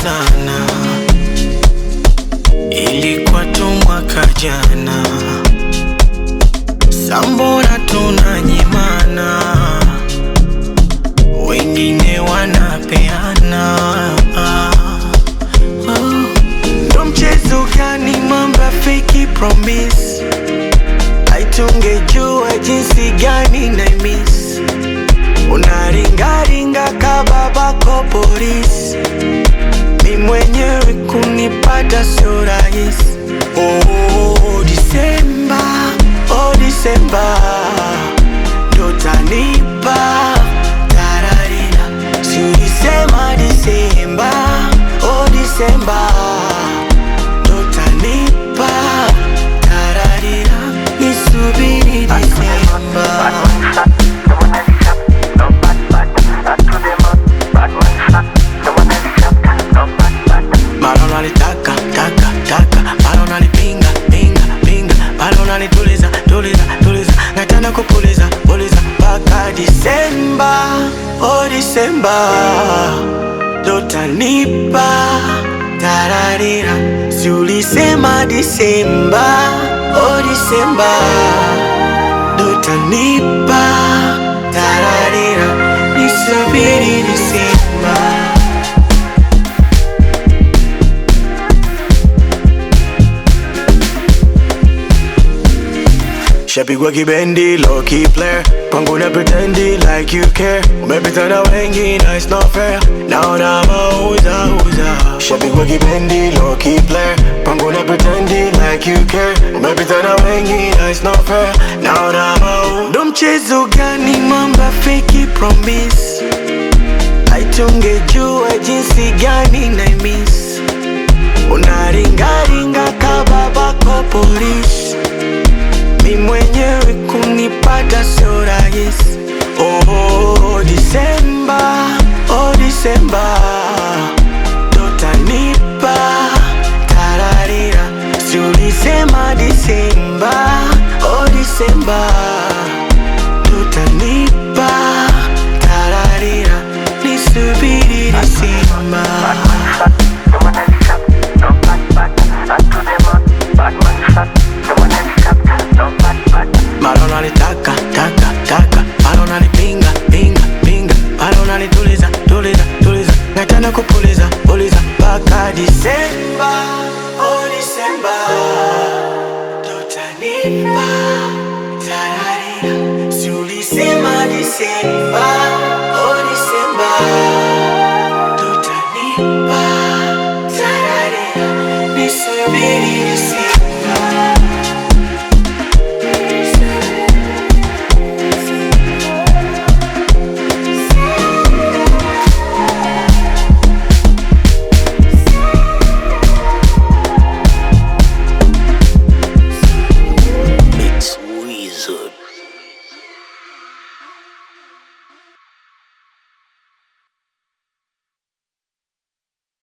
sana, ilikuwa tu mwaka jana, sambona tunanyimana, wengine wanapeana ndo mchezo gani mamba fake promise aitungejua jinsi gani na miss unaringaringa kababako polisi mi mwenyewe kunipata sio rahisi oh, Disemba oh, Disemba ndo tanipa tararira si ulisema Disemba oh, Disemba ndo tanipa tararira nisubiri Disemba Mara unanitaka taka taka, mara unanipinga pinga pinga, mara unanituliza tuliza tuliza, nataka kupuliza puliza mpaka Disemba, oh Disemba, ndo tanipa tararira, si ulisema Disemba, oh Disemba, ndo tanipa tararira, nisubiri Disemba. Shapigwa kibendi, low key player Pangu na pretendi like you care Umepita na wengi na it's not fair Naona mauza uza Shapigwa kibendi, low key player Pangu na pretendi like you care Umepita na wengi na it's not fair Naona mauza Ndo mchezo gani mamba fake promise Aitungejua jinsi gani na miss Unaringaringa kababako polisi mi mwenyewe kunipata sio rahisi. Oh, Disemba, oh Disemba, ndo tanipa tararira, si ulisema Disemba, oh Disemba, ndo tanipa tararira, nisubiri Disemba. Mara unanitaka taka taka, mara unanipinga pinga pinga, mara unanituliza tuliza tuliza, nataka kupuliza puliza mpaka Disemba, oh Disemba, ndo tanipa tararira, si ulisema Disemba